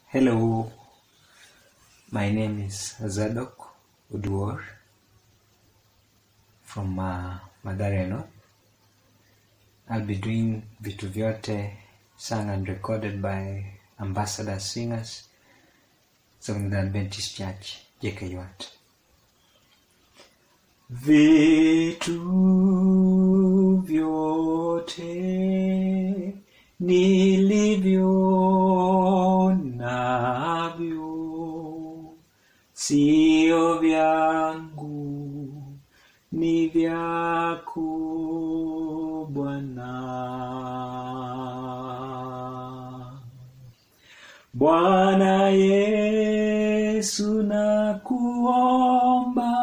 Hello, my name is Zadok Uduor from uh, Mathare North. I'll be doing Vitu Vyote sung and recorded by Ambassador Singers, Seventh Adventist Church, JKUAT. Vitu vyote nilivyo navyo sio vyangu, ni vyako Bwana. Bwana Yesu nakuomba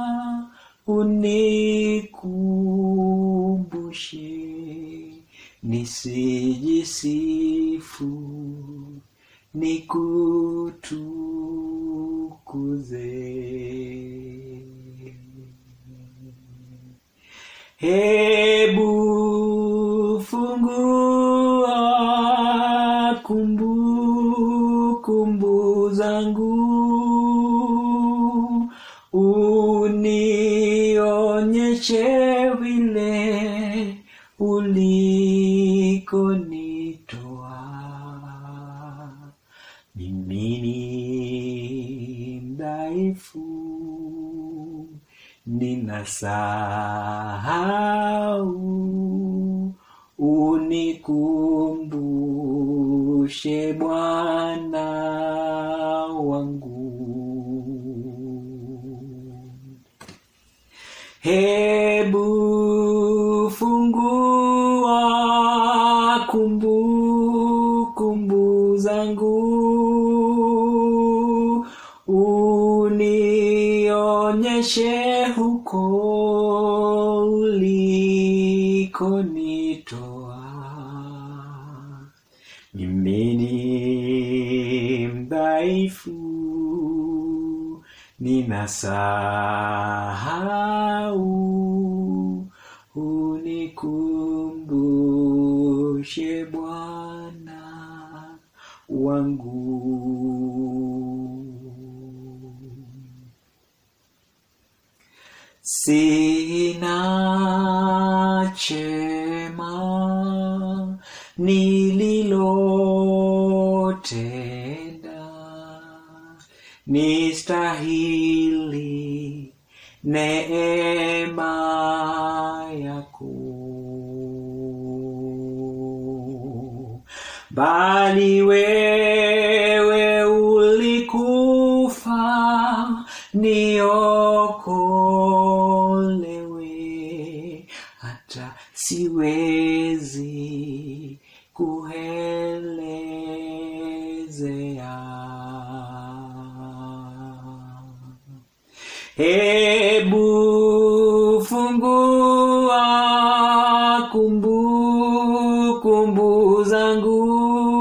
unikumbushe nisijisifu nikutukuze. Hebu fungua kumbu kumbu zangu, unionyeshe vile ulikonitoa. Mimi ni mdhaifu, ninasahau, unikumbushe Bwana wangu. Hebu fungua kumbu kumbu zangu, unionyeshe huko ulikonitoa. Mimi ni mdhaifu, ninasahau, unikumbushe Bwana wangu. Sina chema nililotenda, nistahili neema yako, bali wewe ulikufa niokolewe, hata siwezi kuelezea. Hebu fungua kumbu kumbu zangu,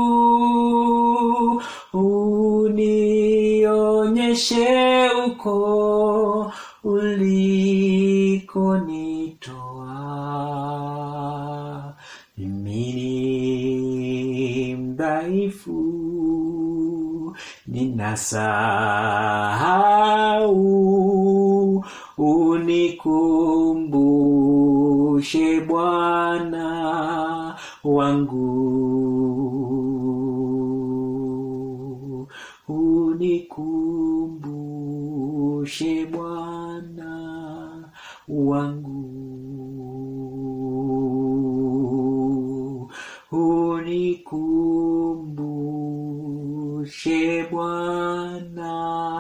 unionyeshe uko ulikonitoa. Mimi ni mdhaifu, ninasahau, unikumbushe Bwana wangu, unikumbushe Bwana wangu, unikumbushe Bwana